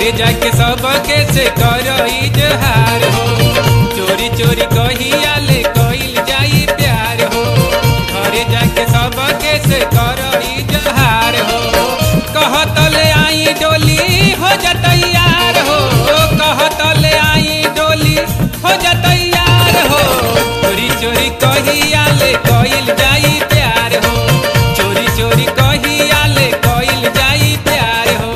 घरे जाके सबके से कर इजहार हो चोरी चोरी कहिया ले कइल जाई प्यार हो घरे जाके सबके से कर इजहार हो कहत ले आई डोली हो जतैयार हो कहत ले आई डोली हो जतैयार हो चोरी चोरी कहिया ले कइल जाई प्यार हो चोरी चोरी कहिया ले कइल जाई प्यार हो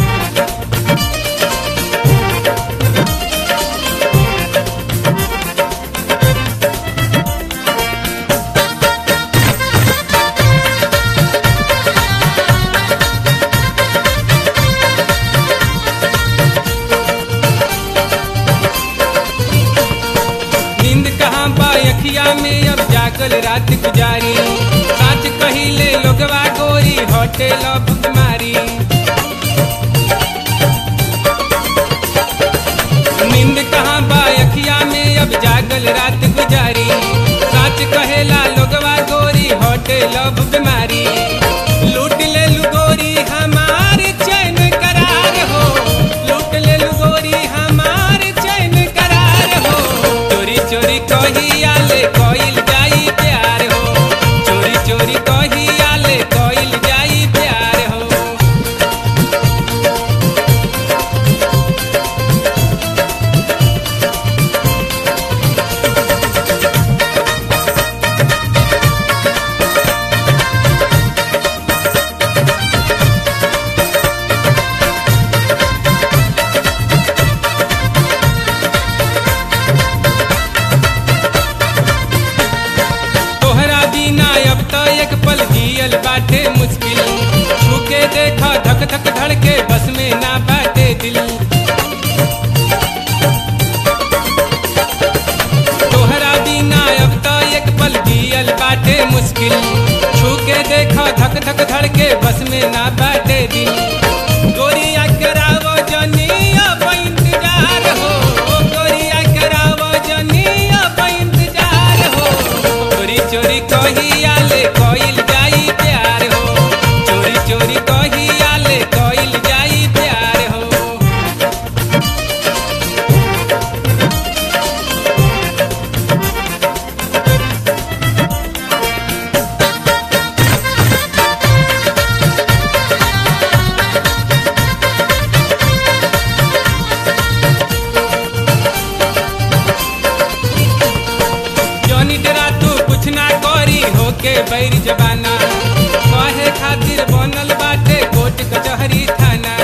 नींद कहाँ बा अखिया में अब जागल रात गुजारी साच कहिले लोगवा गोरी होटल बीमारी नींद कहाँ बा अखिया में अब जागल रात गुजारी साच कहेला लोगवा गोरी होटल बीमारी लूट ले लू गोरी हमार चैन करार हो लूट ले लू गोरी हमार चैन करार हो चोरी चोरी कहिया ले कइल जाई प्यार हो चोरी चोरी कहिया ले कइल जाई प्यार हो तोहरा बिना अब तो एक पल जियल बाटे मुश्किल छूके देखा धक धक धड़के बस में ना बाटे दिल तोहरा बिना अब तो एक पल जियल बाटे मुश्किल छूके देखा धक धक धड़के बस में ना बाटे दिल गोरिया करावो जनी अब इंतजार हो गोरिया करावो जनी अब इंतजार हो चोरी चोरी कहिया ले कइल जाई प्यार हो चोरी चोरी कहिया ले कइल जाई प्यार हो जौनी डरा तू कुछ ना करी होके बैर जबाना कहे खातिर बनल बाटे कोर्ट कचहरी थाना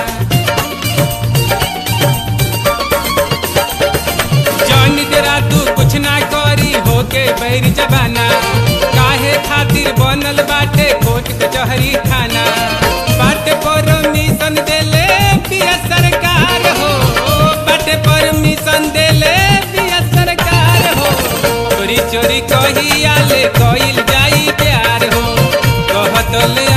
जौनी डरा तू कुछ ना करी होके बैर जबाना काहे खातिर बनल बाटे कोर्ट कचहरी थाना बाटे परमिशन देले पिया सरकार हो बाटे परमिशन देले पिया सरकार हो चोरी चोरी कहिया ले कइल जाई प्यार हो कहत ले